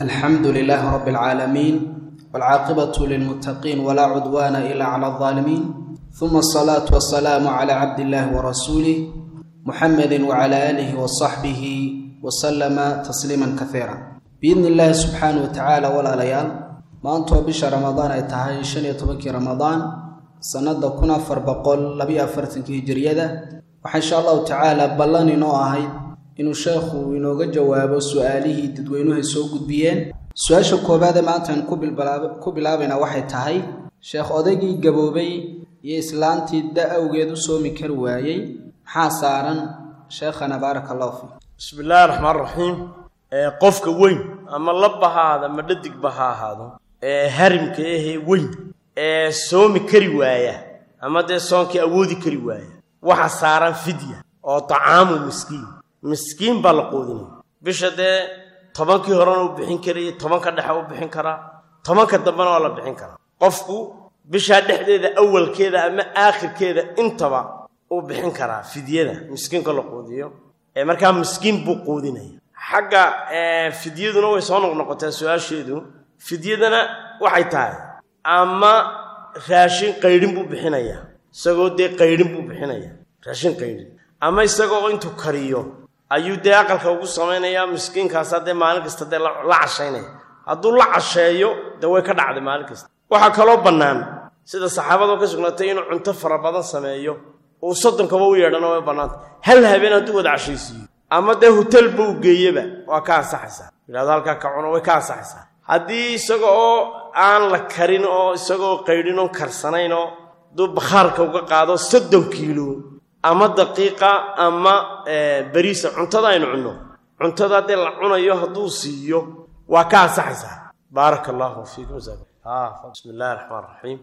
الحمد لله رب العالمين والعاقبة للمتقين ولا عدوان إلا على الظالمين ثم الصلاة والسلام على عبد الله ورسوله محمد وعلى آله وصحبه وسلم تسليما كثيرا بإذن الله سبحانه وتعالى ولا ليال ما أنتوا بش رمضان أي تهاي شن يتبكي رمضان سنة كنا فربقول لبي أفرتنك هجرية وحن شاء الله تعالى بلاني نوعهي inuu sheekhu inooga jawaabo su-aalihii dadweynuhu soo gudbiyeen su-aasha koobaade maantaan ku bilaabayna waxay tahay sheekh odaygii gaboobay iyo islaantii da awgeed u soomi kari waayey maxaa saaran sheekhana baaraka allahu fiik bismi illaahi raxmaan raxiim qofka weyn ama labba ha ahaado ama dhadigba ha ahaado ee harimka ahee weyn ee soomi kari waaya ama dee soonkii awoodi kari waaya waxa saaran fidya oo tacaamu miskiin miskiin baa la quudinaya bisha dee tobankii horena u bixin karaya tobanka dhexe u bixin karaa tobanka dambena waa la bixin karaa qofku bishaa dhexdeeda awalkeeda ama aakhirkeeda intaba uu bixin karaa fidyada miskiinka la quudiyo ee markaa miskiin buu quudinaya xagga fidyaduna way soo noqnoqotaa su-aasheedu fidyadana waxay tahay ama raashin qaydhin buu bixinayaa isagoo dee qaydhin buu bixinaya raashin qaydhin ama isagoo intuu kariyo ayuu dee aqalka ugu samaynayaa miskiinkaasa dee maalin kasta dee la cashaynaya hadduu la casheeyo dee way ka dhacday maalin kasta waxaa kaloo bannaan sida saxaabadoo ka sugnaatay inuu cunto fara badan sameeyo uu soddonkaba u yeedhana way bannaanta hal habeen hadduu wada cashaysiiyo ama dee hotelba u geeyeba waa ka ansaxaysaa yidhahdo halkaa ka cuno way ka ansaxaysaa haddii isaga oo aan la karin oo isagaoo qaydhin oon karsanayn oo hadduu bakhaarka uga qaado soddon kiilo ama daqiiqa ama beriisa cuntada aynu cunno cuntada haddee la cunayo hadduu siiyo waa ka ansaxaysaa baaraka allahu fiikum bismi illahi raxmaan raxiim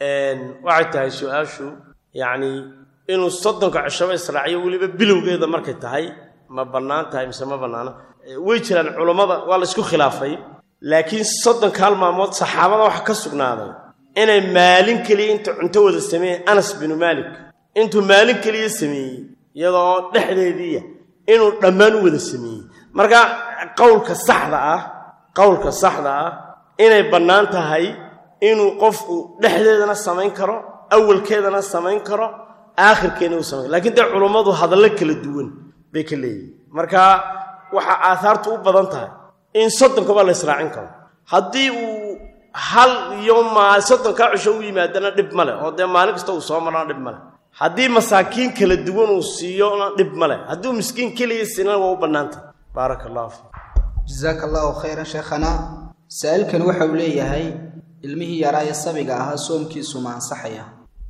waxay tahay su-aashu yacni inuu soddonka cishaba israaciyo weliba bilowgeeda markay tahay ma bannaan tahay mise ma bannaana way jiraan culammada waa la isku khilaafay laakiin soddonka hal maalmood saxaabada waxa ka sugnaaday inay maalin keliya inta cunto wada sameeyeen anas binu maalik intuu maalin keliya sameeyey iyadoo dhexdeediiya inuu dhammaan u wada sameeyey marka qowlka saxda ah qowlka saxda ah inay bannaan tahay inuu qofku dhexdeedana samayn karo awalkeedana samayn karo aakhirkeedna uu samayn karo lakiin dee culummadu hadallo kala duwan bay ka leeyihin marka waxaa aahaartu u badan tahay in soddonkaba la israacin karo haddii uu hal iyo maal soddonkaa cisho u yimaadana dhib ma leh oo dee maalin kasta uu soo marana dhib ma leh haddii masaakiin kala duwan uu siiyona dhib ma leh hadduu miskiin keliya siina waa u bannaantah baaraka allahu fiik jasaaka allahu khayran sheekhana saa-ilkan waxa uu leeyahay ilmihii yaraa ee sabiga ahaa soomkiisu ma ansaxaya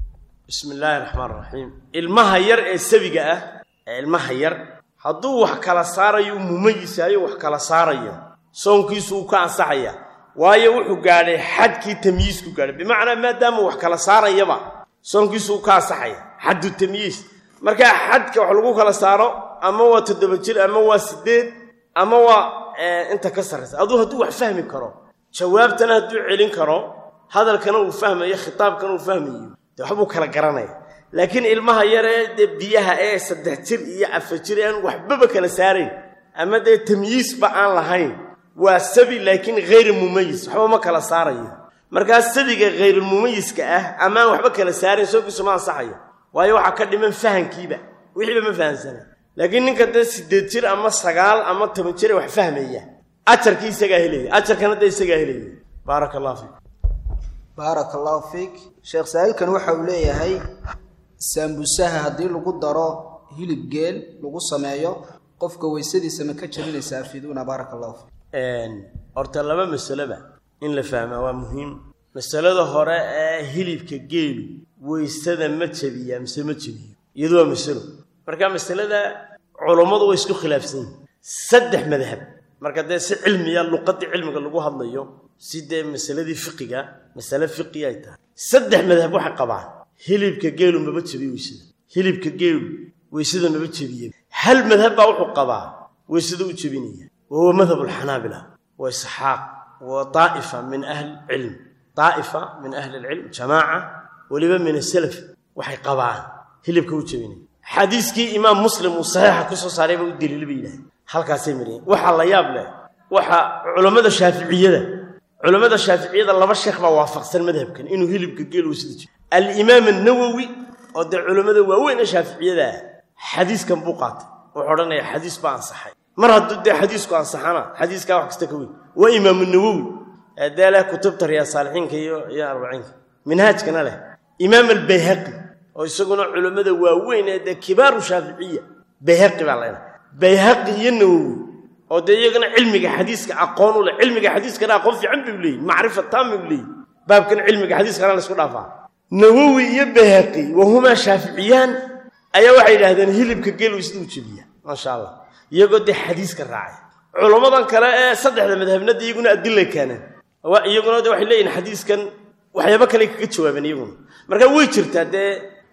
bismi illaahi raxmaan raxiim ilmaha yar ee sabiga ah ee ilmaha yar hadduu wax kala saarayo u mumayisaayo wax kala saarayo soonkiisu uu ka ansaxaya waayo wuxuu gaadhay xadkii tamyiisku gaadhay bimacnaa maadaama wax kala saarayaba soonkiisu uu ka ansaxaya xaddu tamyiis markaa xadka wax lagu kala saaro ama waa toddoba jir ama waa siddeed ama waa inta ka sarraysa aduu hadduu wax fahmi karo jawaabtana hadduu celin karo hadalkana uu fahmayo khitaabkana uu fahmayo dee waxbuu kala garanaya laakiin ilmaha yaree dee biyaha ee saddex jir iyo afar jir aan waxbaba kala saarayn ama dee tamyiisba aan lahayn waa sabi laakiin hayri mumayis waxba ma kala saarayo markaa sabiga hayrulmumayiska ah ama aan waxba kala saarayn soonkiisu ma ansaxayo waayo waxaa ka dhiman fahankiiba wixiiba ma fahamsana laakiin ninka dee siddeed jir ama sagaal ama toban jire wax fahmaya ajarkii isagaa helaya ajarkana dee isagaa helaya baaraka allahu fiik baaraka allahu fiik sheekh saa-iilkan waxa uu leeyahay saambusaha haddii lagu daro hilib geel lagu sameeyo qofka weysadiisa ma ka jabinaysaa afiduuna baaraka allahu fiik horta laba masaleba in la fahmaa waa muhiim masalada hore ee hilibka geelu weysada ma jabiyaa mise ma jabiyo iyadu waa masalo marka masalada culummadu way isku khilaafsan yihin saddex madhab marka dee si cilmiya luqadii cilmiga lagu hadlayo si dee masaladii fiqiga masale fiqi ay tahay saddex madhab waxay qabaan hilibka geelu maba jabiyo weysada hilibka geelu weysada maba jabiye hal madhab baa wuxuu qabaa weysada u jebinaya wahuwa madhab alxanaabila wa isxaaq wa daa'ifa min ahli cilm daa'ifa min ahli alcilm jamaaca weliba min asalaf waxay qabaan hilibka u jebinaya xadiiskii imaam muslim uu saxiixa ku soo saaray ba u daliila bay yidhahay halkaasay mariyeen waxaa la yaab leh waxa culammada shaaficiyada culammada shaaficiyada laba sheekh baa waafaqsan madhabkan inuu hilibka geel weysada jiro alimaam annawowi oo dee culammada waaweyn ee shaaficiyada ah xadiiskan buu qaatay wuxuu odhanaya xadiis baa ansaxay mar hadduu dee xadiisku ansaxana xadiiskaa wax kasta ka weyn waa imaamu nawowi ee dee leh kutubta riyaadsaalixiinka iyo iyo arbaciinka minhaajkana leh imaam albayhaqi oo isaguna culammada waaweyn ee dee kibaaru shaaficiya bayhaqi baa laydhaha bayhaqi iyo nawowi oo dee iyagana cilmiga xadiiska aqoon u leh cilmiga xadiiskana aqoon fiican bay u leeyihin macrifa taami u leeyihin baabkan cilmiga xadiiskana la isku dhaafaa nawowi iyo bayhaqi wahumaa shaaficiyaan ayaa waxay yidhaahdeen hilibka geel siduu jebiya maasha allah iyagoo dee xadiiska raacay culammadan kale ee saddexda madhabnada iyaguna adilay keeneen iyaguna de waxay leeyihin xadiiskan waxyaabo kale kaga jawaabeen iyaguna marka way jirtaa dee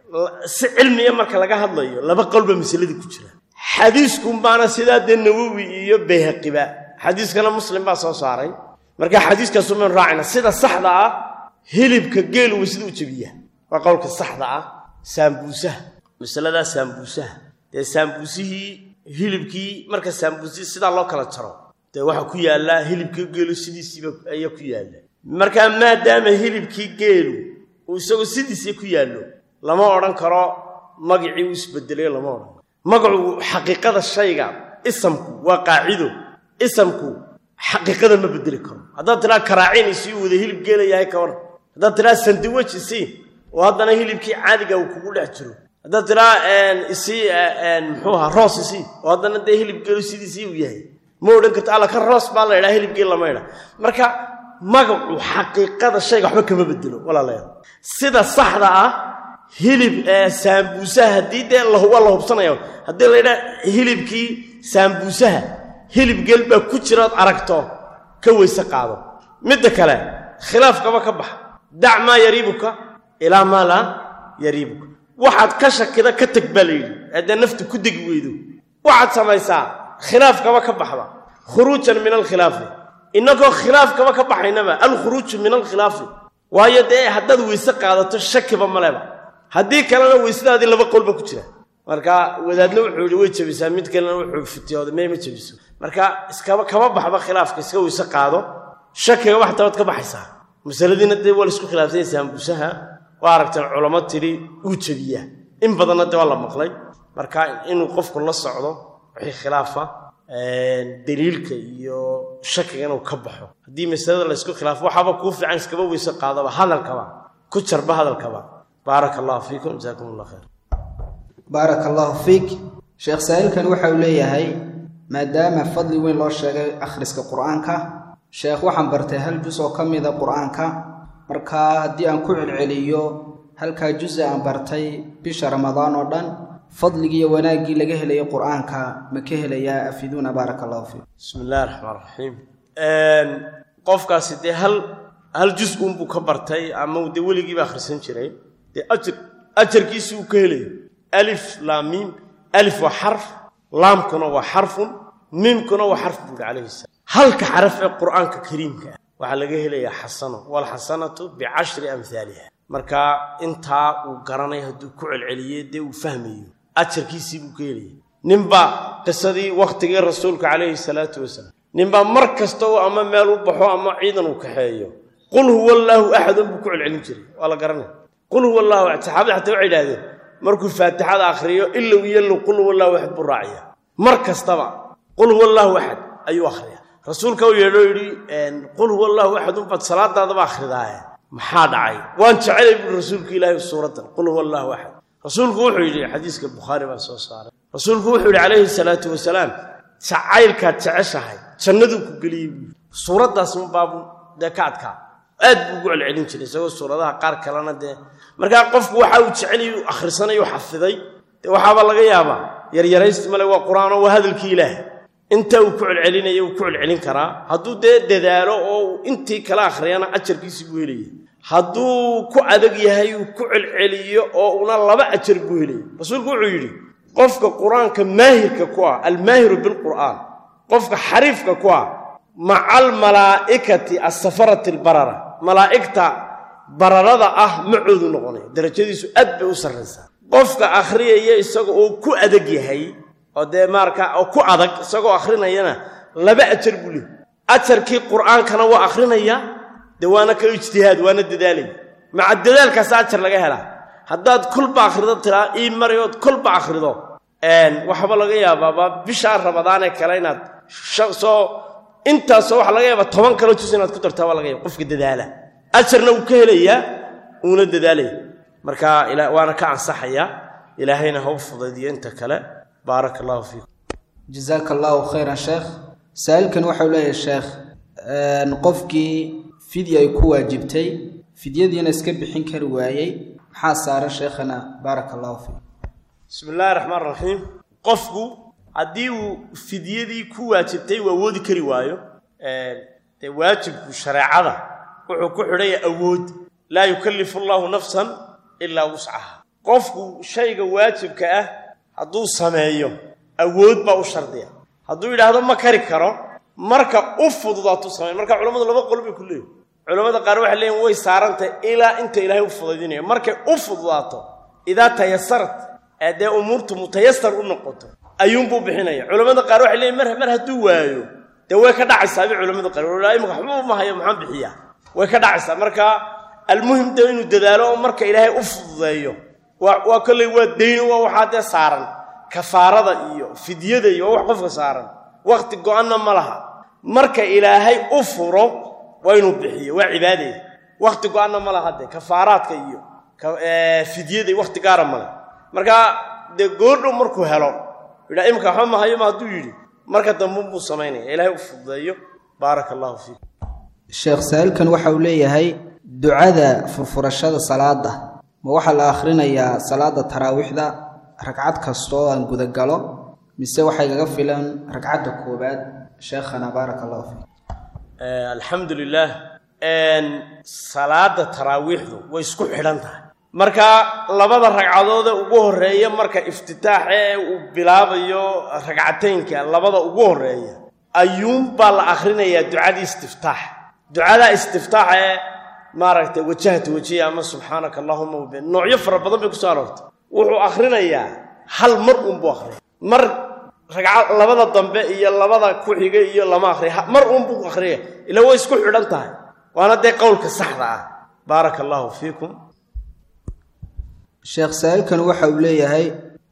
si cilmiya marka laga hadlayo laba qolba masaladii ku jira xadiiskunbaana sidaa dee nawowi iyo bayhaqiba xadiiskana muslim baa soo saaray marka xadiiskaasumaynu raacayna sida saxda ah hilibka geelu way sida u jebiyaa waa qowlka saxda ah saambuusaha masaladaa saambuusaha dee saambuusihii hilibkii marka saambuusihii sidaa loo kala jaro dee waxaa ku yaallaa hilibkii geelu sidiisiiba ayaa ku yaalla markaa maadaama hilibkii geelu uu isagoo sidiisii ku yaallo lama odhan karo magicii uu isbedelayo lama odhan karo magacu xaqiiqada shayga isamku waa qaacido isamku xaqiiqada ma bedeli karo haddaad tidhaa karaaciin isii wada hilib geela yahay ka waran haddaad tidhaa sandiwej isii oo haddana hilibkii caadiga uu kugu dhex jiro haddaad tidhaa isii muxuu ahaa roos isii oo haddana dee hilib geelu sidiisii uu yahay ma odhan karto alla ka roos baa la idhaa hilib geel lama idha marka magacu xaqiiqada shayga waxba kama bedelo walaalayaal sida saxda ah hilib saambuusaha haddii dee waa la hubsanaya haddii la ydhaa hilibkii saambuusaha hilib geel baa ku jiraad aragto ka weyse qaado midda kale khilaafkaba ka baxa dac maa yariibuka ilaa maa laa yariibuka waxaad ka shakida ka teg baa la yidhi haddee naftu ku degi weydo waxaad samaysaa khilaafkaba ka baxda khuruujan min alkhilaafi innagoo khilaafkaba ka baxaynaba alkhuruuju min alkhilaafi waayo dee haddaad weyse qaadato shakiba maleba haddii kalena weysadaadii laba qolba ku jira marka wadaadna wuxuu yidhi way jebisaa mid kalena wuxuu fitiyooda mee ma jebiso marka iskaba kama baxba khilaafka iska weyse qaado shakiga wax tabaad ka baxaysaa masaladiina dee waa laisku khilaafsanya saambuusaha waa aragteen culamo tidhi uu jebiyaa in badanna dee waa la maqlay marka inuu qofku la socdo wixii khilaafa daliilka iyo shakiga inuu ka baxo haddii masalada laysku khilaafo waxaaba kuu fiican iskaba weyse qaadaba hadalkaba ku jarba hadalkaba baaraka allahu fiikum jasaakum allah khayr baaraka allahu fiik sheekh saa'ilkan waxa uu leeyahay maadaama fadli weyn loo sheegay akhriska qur-aanka sheekh waxaan bartay hal jus oo ka mida qur-aanka markaa haddii aan ku celceliyo halkaa jusa aan bartay bisha ramadaan oo dhan fadligii iyo wanaaggii laga helaya qur-aanka ma ka helayaa afiduuna baaraka allahu fiikum bismi illahi raxmaan raxiim qofkaasi dee hal hal jus uunbuu ka bartay ama dee weligiiba akhrisan jiray dee ajar ajarkiisi uu ka helayo alif laam miim alif waa xarf laamkuna waa xarfun miimkuna waa xarf buuhi calayhi salaam halka xaraf ee qur'aanka kariimka ah waxaa laga helayaa xasano waalxasanatu bicashri amhaaliha marka intaa uu garanay hadduu ku celceliyey dee uu fahmayo ajarkiisii buu ka helaya ninbaa qisadii wakhtigii rasuulka calayhi salaatu wasalaam ninbaa mar kasta uu ama meel u baxo ama ciidan uu kaxeeyo qul huwa allaahu axadun buu ku celcelin jiray waa la garanaya qul huwa allahu axad saxaabada xataa waxay idhahdeen markuu faatixada akhriyo ilow yallow qul huwa allahu axad buu raaciya mar kastaba qul huwa allaahu axad ayuu akhriya rasuulka u yeedho yidhi qul huwa allahu axad unbaad salaadaadaba akhridaaye maxaa dhacay waan jecelay buui rasuulka ilaahi suuraddan qul huwa allahu axad rasuulku wuxuu yidhi xadiiska bukhaari baa soo saaray rasuulku wuxuu yidhi calayhi salaatu wasalaam jacaylkaad jeceshahay jannaduu ku geliyey buui suuraddaas unbaabu dee ka adkaa aad buu ugu celcelin jiray isagoo suuradaha qaar kalena dee markaa qofku waxa uu jecelayu akhrisanayu xafiday dee waxaaba laga yaabaa yaryaraysti male waa qur-aanoo waa hadalkii ilaah inta uu ku celcelinaya uu ku celcelin karaa hadduu dee dadaalo oo uu intii kala akhriyana ajarkiisii buu helaya hadduu ku adag yahay uu ku celceliyo oo una laba ajar buu helaya rasuulku wuxuu yidhi qofka qur-aanka maahirka ku ah almaahiru bilqur'aan qofka xariifka ku ah maca almalaa'ikati asafarati albarara malaa'igta bararada ah macoodu noqonaya darajadiisu aad bay u sarraysaa qofka akhriyaya isaga oo ku adag yahay oo dee maarka oo ku adag isagoo akhrinayana laba ajar buu leey ajarkii qur'aankana waa akhrinayaa dee waana ka ijtihaad waana dadaalaya maca dadaalkaasa ajar laga helaa haddaad kolba akhrido tiraa ii mari ood kolba akhrido waxba laga yaabaaba bishaa ramadaanee kale inaad soo intaasoo waxa laga yaaba toban kalo jus inaad ku dartaa waa laga yaaba qofka dadaala ajarna wuu ka helayaa uuna dadaalaya marka waana ka ansaxayaa ilaahayna ha u fudaydiyo inta kale baaraka allahu fiikum jazaaka allahu khayran sheekh saa-iilkan waxau leeyahay sheekh qofkii fidya ay ku waajibtay fidyadiina iska bixin kari waayey maxaa saaran sheekhana baaraka allahu fiikum bismi illaahi raxmaan raxiim qofku haddii uu fidyadii ku waajibtay uu awoodi kari waayo dee waajibku shareecada wuxuu ku xidhaya awood laa yukallifu allaahu nafsan ilaa wuscaha qofku shayga waajibka ah hadduu sameeyo awood baa u shardiya hadduu yidhaahdo ma kari karo marka u fududaatuu samey marka culammadu laba qol bay ku leeyihin culammada qaar waxay leeyihin way saarantahay ilaa inta ilaahay u fudaydinayo markay u fududaato idaa tayasarat ee dee umuurtu mutayasar u noqoto ayuunbuu bixinaya culammada qaar waxay leeyihin mar mar hadduu waayo dee way ka dhacaysaa bay culamada qaar imika waxba ma hayo maxaan bixiyaa way ka dhacaysaa marka almuhim de inuu dadaalo oo marka ilaahay u fududeeyo waa kolley waa dayno waa waxaa dee saaran kafaarada iyo fidyada iyo waa wax qofka saaran wakhti go-anna ma laha marka ilaahay u furo waa inuu bixiyo waa cibaadaya wakhti go-anna ma laha dee kafaaraadka iyo fidyada wakhti gaara male marka dee goordhow markuu helo yidhaa imika waxba ma hayo ma hadduu yidhi marka dambe buu samaynaya ilaahay u fududeeyo baaraka allahu fiikum sheekh saa-iilkan waxa uu leeyahay ducada furfurashada salaada ma waxaa la akhrinayaa salaada taraawiixda ragcad kasta oo aan gudagalo mise waxay gaga filan ragcadda koowaad sheekhana baaraka allahu fiik alxamdu lilaah salaada taraawiixdu way isku xidhan tahay marka labada ragcadoode ugu horeeya marka iftitaax ee uu bilaabayo ragcateynka labada ugu horeeya ayuunbaa la akhrinayaa ducadii istiftaax ducadaa istiftaax ee maaragtay wajahta wajiya ama subxaanaka allahuma wabi noocyo fara badan bay kusoo aroortay wuxuu akhrinayaa hal mar uunbuu akhriyay mar ragca labada dambe iyo labada ku xiga iyo lama akhriya mar uunbuu akhriyay ila way isku xidhan tahay waana dee qowlka saxda ah baaraka allahu fiikum sheekh saa-iilkan waxa uu leeyahay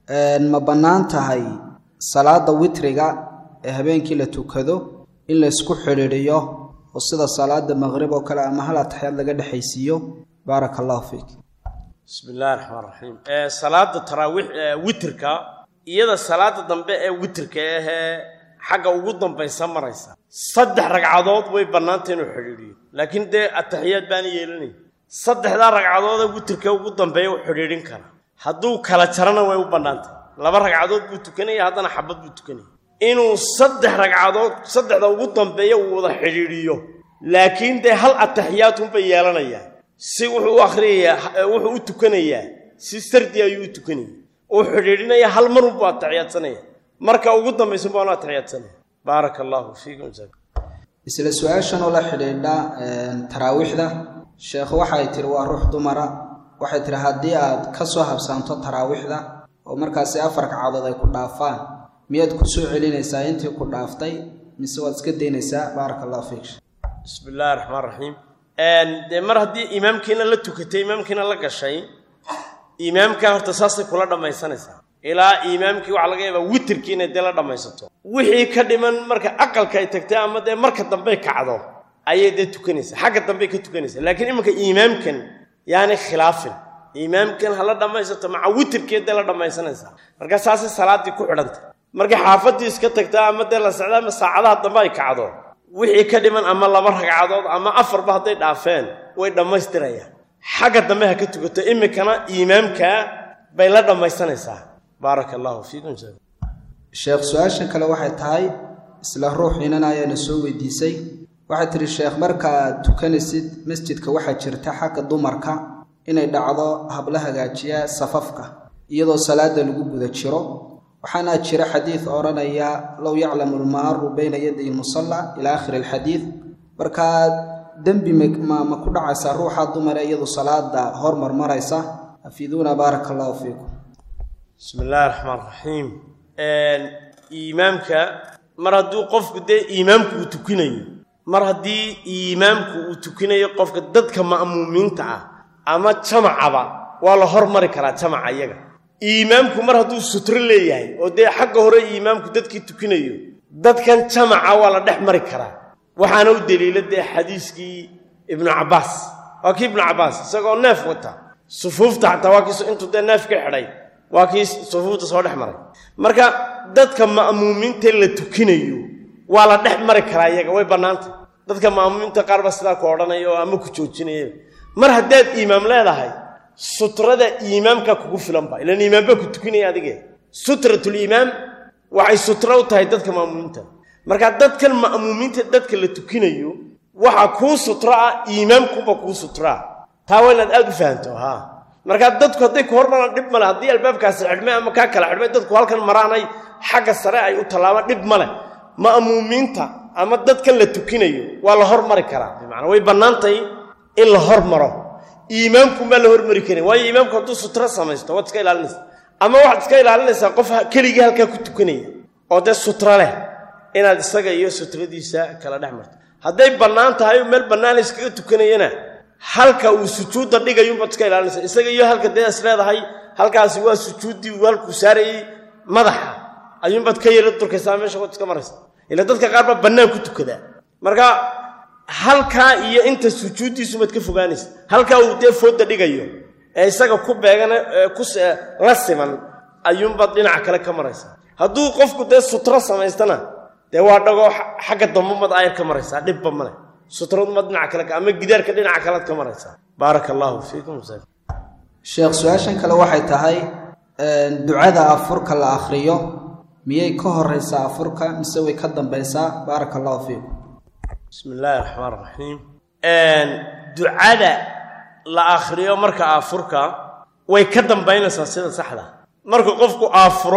ma bannaan tahay salaada witriga ee habeenkii la tukado in la isku xidhiidhiyo oo sida salaada maqrib oo kale ama hal ataxyaad laga dhexaysiiyo baaraka allahu fiik bismi illahi raxmaan raxiim salaada taraawiix witrka iyada salaada dambe ee witrka ahee xagga ugu dambaysa maraysa saddex ragcadood way bannaanta inuu xidhiidhiyo laakiin dee ataxiyaad baana yeelanay saddexdaa ragcadoodee witrka ugu dambeeya u xidhiidhin kara hadduu kala jarana way u bannaantay laba ragcadood buu tukanaya haddana xabad buu tukanaya inuu saddex ragcadood saddexda ugu dambeeya uu wada xidhiidhiyo laakiin dee hal ataxiyaadunbay yeelanayaa si wuxuu u akhriyayaa wuxuu u tukanayaa si sardi ayuu u tukanaya uu xidhiidhinaya hal marunbuu ataxiyaadsanaya marka ugu dambaysa baanu ataxiyaadsanaya baaraka allaahu fiikum isla su-aashan oo la xidhiidha taraawiixda sheekhu waxay tihi waa ruux dumara waxay tihi haddii aad ka soo habsaanto taraawiixda oo markaasi afar ragcadood ay ku dhaafaan miyaad ku soo celinaysaa intii ku dhaaftay mise waad iska daynaysaa baaraka allahu fiik bismi illaahi raxmaan raxiim dee mar haddii imaamkiina la tukatay imaamkiina la gashay imaamkaa horta saasay kula dhammaysanaysaa ilaa imaamkii waxaa laga yaabaa witirkii inay dee la dhammaysato wixii ka dhiman marka aqalka ay tagtay ama dee marka dambey kacdo ayay dee tukanaysaa xagga dambey ka tukanaysaa laakiin iminka imaamkan yaani khilaafin imaamkan ha la dhammaysato maca witirkii dee la dhammaysanaysaa marka saasay salaaddii ku xidhantay markay xaafaddii iska tagtaa ama dee la socda ama saacadaha dambe ay kacdo wixii ka dhiman ama laba ragcadood ama afarba hadday dhaafeen way dhammaystirayaan xagga dambe ha ka tukato iminkana imaamkaa bay la dhammaysanaysaa baaraka allaahu fiikum sheekh su-aashan kale waxay tahay isla ruux inan ayaana soo weydiisay waxay tihi sheekh markaad tukanaysid masjidka waxaa jirta xagga dumarka inay dhacdo habla hagaajiya safafka iyadoo salaada lagu guda jiro waxaana jira xadiid odhanaya low yaclamu lmaaru bayna yaday musalla ilaa aakhiri alxadiid markaa dembi ma ma ku dhacaysaa ruuxa dumare iyadu salaada hormar maraysa afiiduuna baaraka allahu fiikum bismi illaahi raxmaan raxiim iimaamka mar hadduu qofku dee iimaamku uu tukinayo mar haddii imaamku uu tukinayo qofka dadka ma'muumiinta ah ama jamacaba waa la hormari karaa jamaca iyaga iimaamku mar hadduu sutro leeyahay oo dee xagga hore iimaamku dadkii tukinayo dadkan jamaca waa la dhex mari karaa waxaana u deliila dee xadiiskii ibnu cabbaas waa kii ibnu cabbaas isagoo neef wata sufuufta xataa waa kii intuu dee neef ka xidhay waa kii sufuufta soo dhex maray marka dadka ma'muumiinta la tukinayo waa la dhex mari karaa iyaga way bannaantay dadka ma'muumiinta qaar ba sidaa ku odhanaya oo ama ku joojinaya mar haddaad iimaam leedahay sutrada iimaamka kugu filanba ilaan iimaam baa ku tukinaya adige sutratuliimaam waxay sutro u tahay dadka ma'muumiinta marka dadkan ma'muumiinta dadka la tukinayo waxa kuu sutro ah iimaamkuba kuu sutraa taa waa inaad aad u fahanto haa markaa dadku hadday ku hormaraan dhib male haddii albaabkaasi xidhmay ama kaa kala xidhmay dadku halkan maraanay xagga sare ay u tallaabaan dhib male ma'muumiinta ama dadkan la tukinayo waa la hormari karaa bimacnaa way bannaantahay in la hormaro iimaamkumaa la hormari karin waayo iimaamku hadduu sutro samaysto waad iska ilaalinaysa ama waxaad iska ilaalinaysaa qof keligii halkaa ku tukanaya oo dee sutro leh inaad isaga iyo sutradiisa kala dhex marto hadday bannaan tahay oo meel bannaan la iskaga tukanayana halka uu sujuudda dhigayuunbaad iska ilaalinaysa isaga iyo halka dee is leedahay halkaasi waa sujuuddii uu halkuu saarayey madaxa ayuunbaad ka yara durkaysaa meesha waad iska maraysa ila dadka qaar baa bannaan ku tukadaa marka halkaa iyo inta sujuuddiisumaad ka fogaanaysa halkaa uu dee foodda dhigayo ee isaga ku beegana ku la siman ayuunbaad dhinaca kale ka maraysaa hadduu qofku dee sutro samaystana dee waa dhagoo xagga dambamad ayar ka maraysaa dhibba male sutraduma dhinaca kale ama gidaarka dhinaca kalead ka maraysaa baaraka allaahu fiikum sheekh su-aashan kale waxay tahay ducada afurka la akhriyo miyay ka horaysaa afurka mise way ka dambaysaa baaraka allahu fiikum bismi illaahi raxmaan raxiim ducada la akhriyo marka aafurka way ka dambaynaysaa sida saxda marka qofku aafuro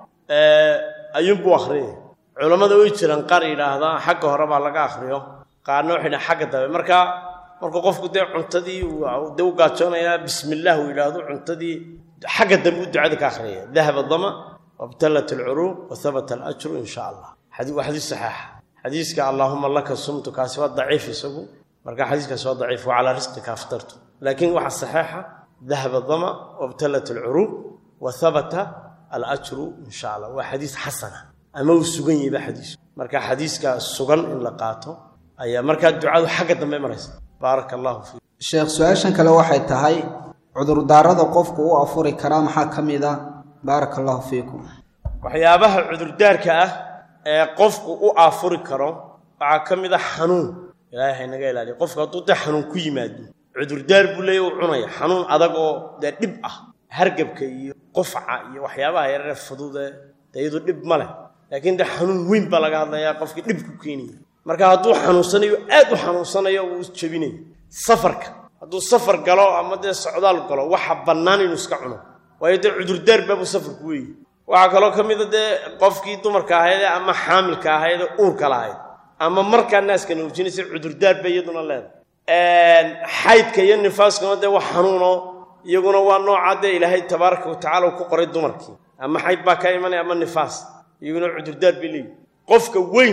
ayuunbuu akhriyay culammada way jiraan qaar yidhaahdaa xagga hore baa laga akhriyo qaarna waxay dhaha xagga dambe marka markuu qofku dee cuntadii dee u gaajoonayaa bismillaah uu yidhaahdo cuntadii xagga dambe u ducada ka akhriyaya dahaba dama wabtallat alcuruuq wa habata alajru in sha allah waa xadiis saxeixa xadiiska allaahuma laka sumtu kaasi waa daciif isagu marka xadiiskaasi waa daciif wa calaa risqika aftartu laakiin waxa saxeixa dahaba dama wabtallat alcuruuq wa habata alajru in sha allah waa xadiis xasana ama uu sugan yahay ba xadiisku marka xadiiska sugan in la qaato ayaa markaa ducadu xagga dambe maraysa baaraka allahu fiik sheekh su-aashan kale waxay tahay cudurdaarada qofku u afuri karaa maxaa ka mid a baaraka allahu fiikum waxyaabaha cudurdaarka ah ee qofku u aafuri karo waxaa ka mid a xanuun ilaahay haynaga ilaaliya qofku hadduu dee xanuun ku yimaado cudurdaar buu leeya u cunaya xanuun adag oo dee dhib ah hargabka iyo qufca iyo waxyaabaha yarare fududee dee iyadu dhib ma leh laakiin dee xanuun weyn baa laga hadlayaa qofkii dhib ku keenaya marka hadduu xanuunsanayo aad u xanuunsanayo wuu isjebinaya safarka hadduu safar galo ama dee socdaal galo waxa bannaan inuu iska cuno waayo dee cudurdaar baabuu safarku weeye waxaa kaloo ka mida dee qofkii dumarka ahaydee ama xaamilka ahaydee uurka lahayd ama markaa naaska nuujinaysa cudurdaar bay iyaduna leedahay xaydka iyo nifaaskuna dee wax xanuuno iyaguna waa nooca dee ilaahay tabaaraka wa tacala uu ku qoray dumarkii ama xayd baa ka imanaya ama nifaas iyaguna cudurdaar bay leeyihi qofka weyn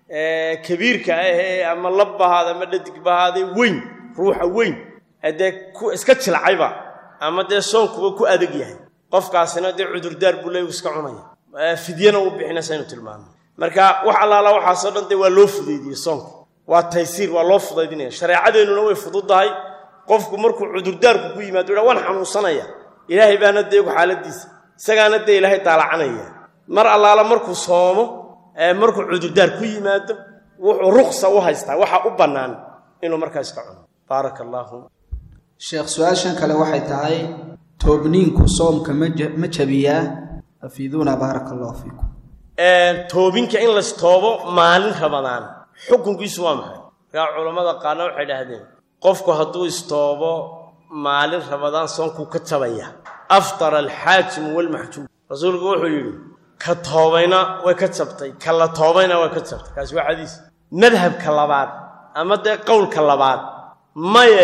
kabiirka ahee ama labbahaada ama dhadigbahaadee weyn ruuxa weyn dee iska jilcayba ama dee soonkuba ku adag yahay qofkaasina dee cudurdaar buu leey iska cunaya fidyana u bixinaysa inu tilmaamo marka wax allaala waxaasoo dhan dee waa loo fudaydiyey soonka waa taysiir waa loo fudaydinaya shareecadeennuna way fududdahay qofku markuu cudurdaarku ku yimaado ha waan xanuunsanaya ilaahay baana deegu xaaladiisa isagaana dee ilaahay daalacanaya mar allaala markuu soomo markuu cudurdaar ku yimaado wuxuu ruqsa u haystaa waxa u bannaan inuu markaa iska cuno baaraka allaahu sheekh su-aashan kale waxay tahay toobniinku soomka ma jabiyaa afiiduuna baaraka allahu fiikum toobinka in lastoobo maalin rabadaan xukunkiisu waa maxay markaa culammada qaarna waxay dhahdeen qofku hadduu istoobo maalin rabadaan soonkuu ka jabaya aftara alxaakimu walmaxjuum rasuulku wuxuu yidhi ka toobayna way ka jabtay ka la toobayna way ka jabtay kaasi waa xadiis madhabka labaad ama dee qowlka labaad maye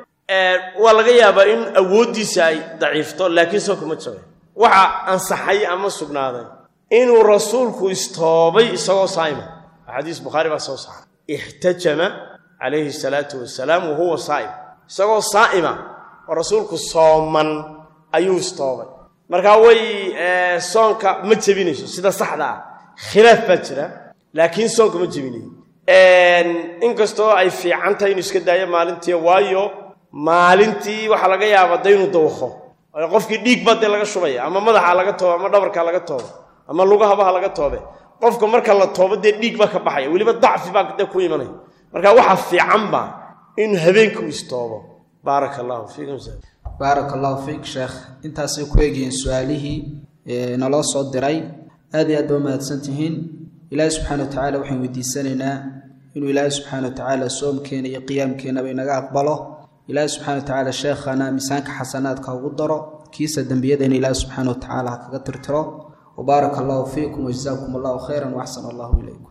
waa laga yaabaa in awooddiisa ay daciifto laakiin soonka ma jabay waxa ansaxay ama sugnaaday inuu rasuulku istoobay isagoo saayma xadiis bukhaari baa soo saaray ixtajama calayhi salaatu wasalaam wa huwa saa'im isagoo saa'ima oo rasuulku sooman ayuu istoobay markaa way soonka ma jebinayso sida saxda ah khilaaf baa jira laakiin soonka ma jebinayo inkastoo ay fiican tahay inuu iska daayo maalintii waayo maalintii waxaa laga yaabaa da inuu dawakho qofkii dhiig baa dee laga shubaya ama madaxa laga toobe ama dhabarka laga toobe ama lugahabaha laga toobe qofka marka la toobo dee dhiig baa ka baxaya weliba dacfi baa dee ku imanaya marka waxaa fiicanba inuu habeenka u istoobo baaraka allahu fiikum baaraka allahu fiik sheekh intaasay ku eegyihiin su-aalihii naloo soo diray aad iyo aad ba umahadsan tihiin ilaahi subxaana wa tacala waxaan weydiisanaynaa inuu ilaahi subxaana wa tacaala soomkeena iyo qiyaamkeenaba inaga aqbalo ilaahi subxana wa tacaala sheekhana miisaanka xasanaadka ugu daro kiisa dembiyadeena ilaahi subxaana wa tacaala ha kaga tirtiro وبارك الله فيكم وجزاكم الله خيرا وأحسن الله إليكم